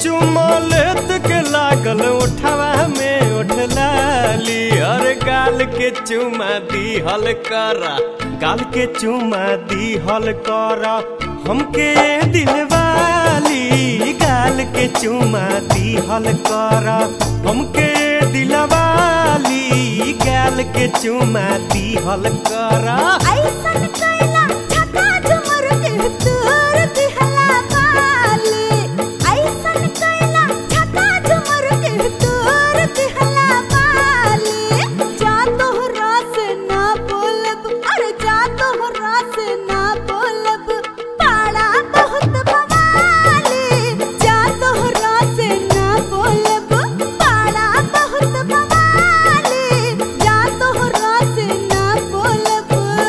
चुमा लेत के लागल उठवा में उठलाली और गाल के चुमा दी हल करा गाल के चुमा दी हल करा हमके दिलवाली गाल के चुमा दी हल करा हमके दिलवाली गाल के चुमा दी हल करा ऐसन कैला छका झुमर के तोर दिहला बाली ऐसन कैला छका झुमर के तोर दिहला बाली जा तोहरा से ना बोलब अरे जा तोहरा से ना बोलब पाड़ा बहुत बवाली जा तोहरा से ना बोलब पाड़ा बहुत बवाली जा तोहरा से ना बोलब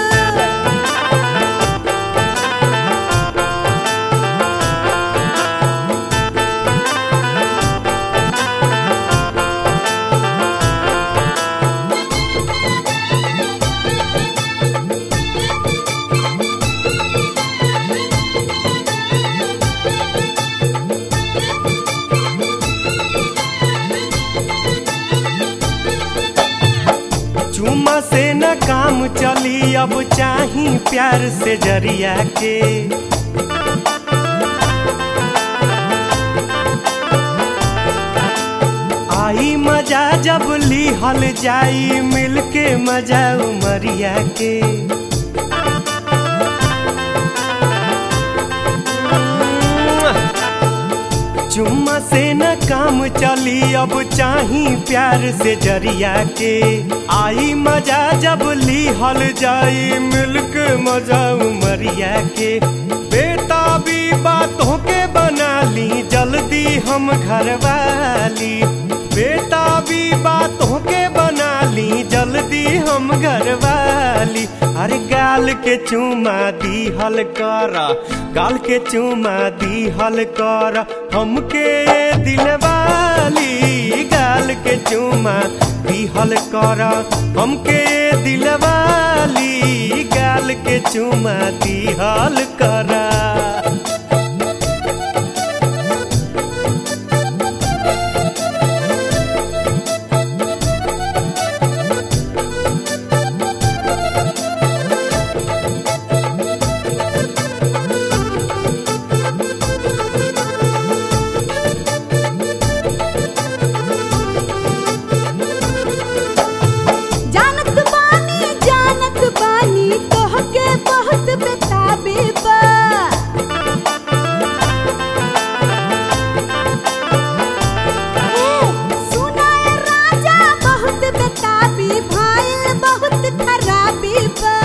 चुमा से न काम चली अब चाही प्यार से जरिया के आई मजा जब लिहल जाई मिलके मजा उमरिया के चुम्मा से न काम चली अब चाही प्यार से जरिया के आई मजा जब लिहल जाई मिलक मजा उमरिया के बेटा भी बातों के बना ली जल्दी हम घर वाली बेटा भी बातों के बना ली जल्दी हम घर वाली अरे गाल के चुमा दी हल करा गाल के चुमा दी हल करा हमके दिलवाली गाल के चुमा दी हल करा हमके दिलवाली गाल के चुमा दी हल करा जानत बानी जानत बानी तोहके बहुत बेताबी बा ए, सुनाए राजा बहुत बेताबी भाईल बहुत खराबी बा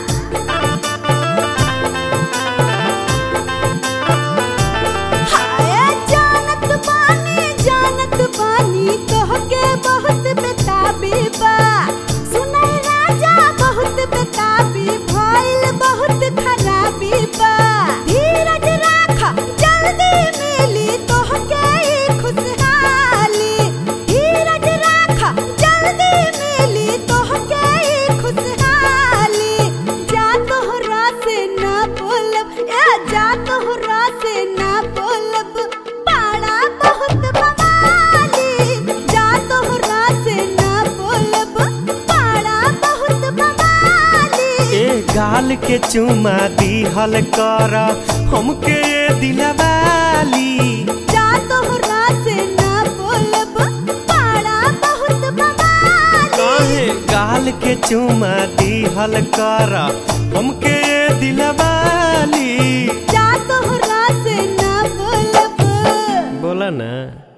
हाय जानत बानी जानत बानी तोहके बहुत बेताबी बा सुनाई राजा बहुत बेताबी भइल बहुत खराबी बा धीरज राख जल्दी मिली तोहके ई खुशहाली धीरज राख जल्दी मिली तोहके ई खुशहाली जा तोहरा से ना बोलब ए जा तोहरा से ना बोलब पाड़ा बहुत बवाली जा तोहरा से ना बोलब पाड़ा बहुत बवाली ए गाल के चुमा दी हल करा हमके दिलवाली जा तोहरा से ना बोलब पाड़ा बहुत बवाली काहे गाल के चुमा दी हल करा हमके दिलवाली जा तोहरा से ना बोलब बोला ना